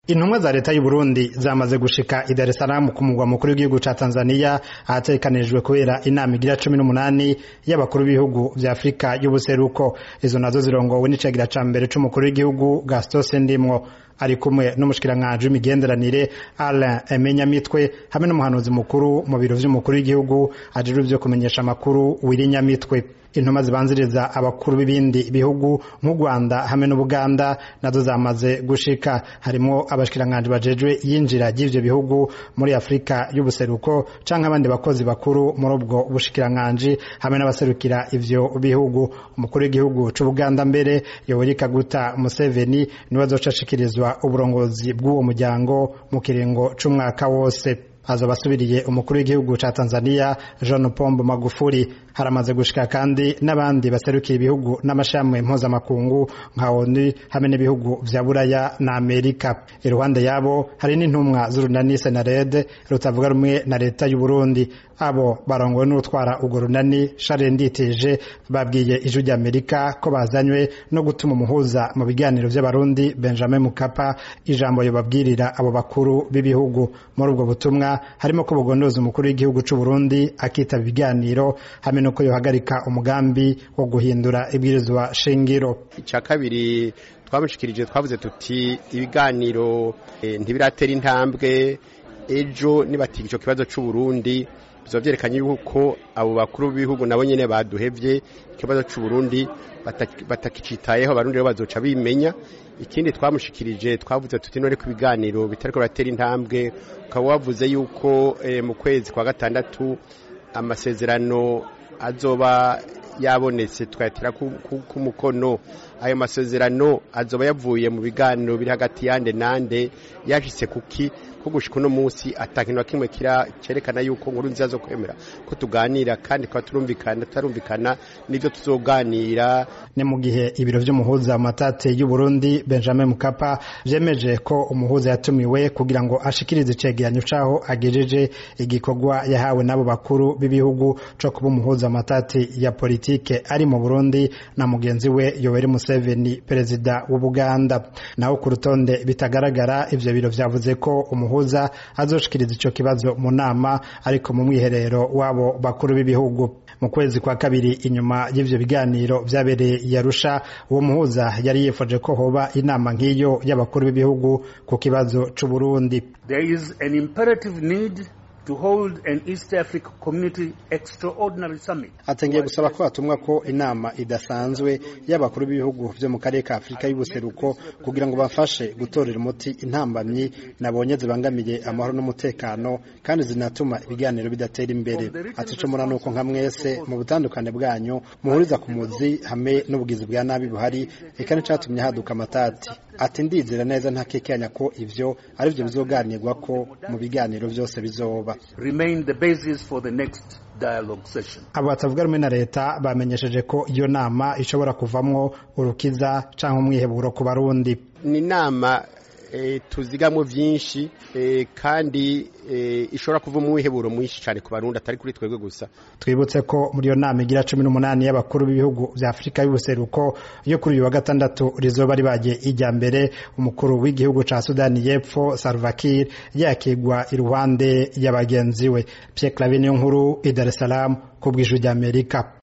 intumwa za leta y'u Burundi zamaze gushika i Dar es Salaam ku mugwa mukuru w'igihugu ca Tanzania ahategekanijwe kubera inama igira cumi n'umunani y'abakuru b'ibihugu vya Afurika y'ubuseruko izo nazo zirongowe n'icagira ca mbere c'umukuru w'igihugu Gaston Sendimwo ari kumwe n'umushikiranganji w'imigenderanire Alain Emenyamitwe hamwe n'umuhanuzi mukuru mu biro vy'umukuru w'igihugu ajejwe ivyo kumenyesha amakuru Wirinyamitwe intuma zibanziriza abakuru b'ibindi bihugu nk'u Rwanda hamwe n'Ubuganda nazo zamaze gushika harimo abashikiranganji bajejwe yinjira ry'ivyo bihugu muri Afrika y'ubuseruko canke abandi bakozi bakuru muri ubwo bushikiranganji hamwe n'abaserukira ivyo bihugu umukuru w'igihugu c'Ubuganda mbere Yoweri Kaguta Museveni niwe azocashikirizwa uburongozi bw'uwo muryango mu kiringo c'umwaka wose azoba asubiriye umukuru w'igihugu ca Tanzania John Pombe Magufuli haramaze gushika kandi n'abandi baserukiye ibihugu n'amashami mpuzamakungu nka ONU hamwe n'ibihugu vya Buraya na Amerika iruhande yabo hari n'intumwa z'urunani Senared rutavuga rumwe na leta y'u Burundi abo barongowe n'utwara urwo runani Charles Nditije babwiye ijwi rya Amerika ko bazanywe no gutuma umuhuza mu biganiro vy'abarundi Benjamin Mukapa ijambo yobabwirira abo bakuru b'ibihugu muri ubwo butumwa harimo ko bugondoza umukuru w'igihugu c'u Burundi akitaba ibiganiro hamwe nuko yohagarika umugambi wo guhindura ibwirizwa shingiro icya kabiri twamushikirije twavuze tuti ibiganiro e, ntibiratera intambwe ejo nibatiga ico kibazo c'u Burundi bizoba vyerekanye yuko abo bakuru b'ibihugu nabo nyene baduhevye ikibazo c'u Burundi batakicitayeho abarundi rero bazoca bimenya ikindi twamushikirije twavuze tuti none ku biganiro bitariko biratera intambwe ukaba wavuze yuko e, mu kwezi kwa gatandatu amasezerano azoba yabonetse twayatira ku mukono ayo masezerano azoba yavuye mu biganiro biri hagati yande nande yashitse kuki ko gushika uno munsi atakintu na kimwe kira cerekana yuko nkuru nziza zo kwemera ko tuganira kandi kwa turumvikana tutarumvikana nivyo tuzoganira ni mu gihe ibiro vy'umuhuza matate y'u Burundi Benjamin Mukapa vyemeje ko umuhuza yatumiwe kugira ngo ashikirize icegeranyo caho agejeje igikorwa yahawe n'abo bakuru b'ibihugu co kuba umuhuza matati ya politike ari mu Burundi na mugenzi we Yoweri Museveni perezida w'Ubuganda naho ku rutonde bitagaragara ivyo biro vyavuze ko umuhuza azoshikiriza ico kibazo mu nama ariko mu mwiherero wabo bakuru b'ibihugu mu kwezi kwa kabiri inyuma y'ivyo biganiro vyabereye yarusha uwo muhuza yari yifoje ko hoba inama nk'iyo y'abakuru b'ibihugu ku kibazo c'u Burundi There is an imperative need to hold an East Africa Community Extraordinary Summit. atangiye gusaba ko hatumwa ko inama idasanzwe y'abakuru b'ibihugu vyo mu karere ka Afurika y'ubuseruko kugira ngo bafashe gutorera umuti intambamyi nabonye zibangamiye amahoro n'umutekano kandi zinatuma ibiganiro bidatera imbere ati ico murana uko nka mwese mu butandukane bwanyu muhuriza ku muzi hamwe n'ubugizi bwa nabi buhari eka n'icatumye haduka amatati ati ndizera neza ntakekanya ko ivyo ari vyo bizoganirwa ko mu biganiro vyose bizoba Remain the basis for the next dialogue session. abo batavuga rumwe na leta bamenyesheje ko iyo nama ishobora kuvamwo urukiza canke umwiheburo ku barundi ni inama e, tuzigamwo vyinshi e, kandi e, ishobora kuva umwiheburo mwinshi cane ku barundi atari kuri twebwe gusa twibutse ko muri iyo nama igira cumi n'umunani y'abakuru b'ibihugu vya afurika y'ubuseruko yo kuri uyu wa gatandatu rizoba ribaye ijya mbere umukuru w'igihugu ca sudani y'epfo salva kiir yakigwa iruhande ya bagenzi we pierre claver niyo nkuru i dar es salaam ku bw'ijwi ry'amerika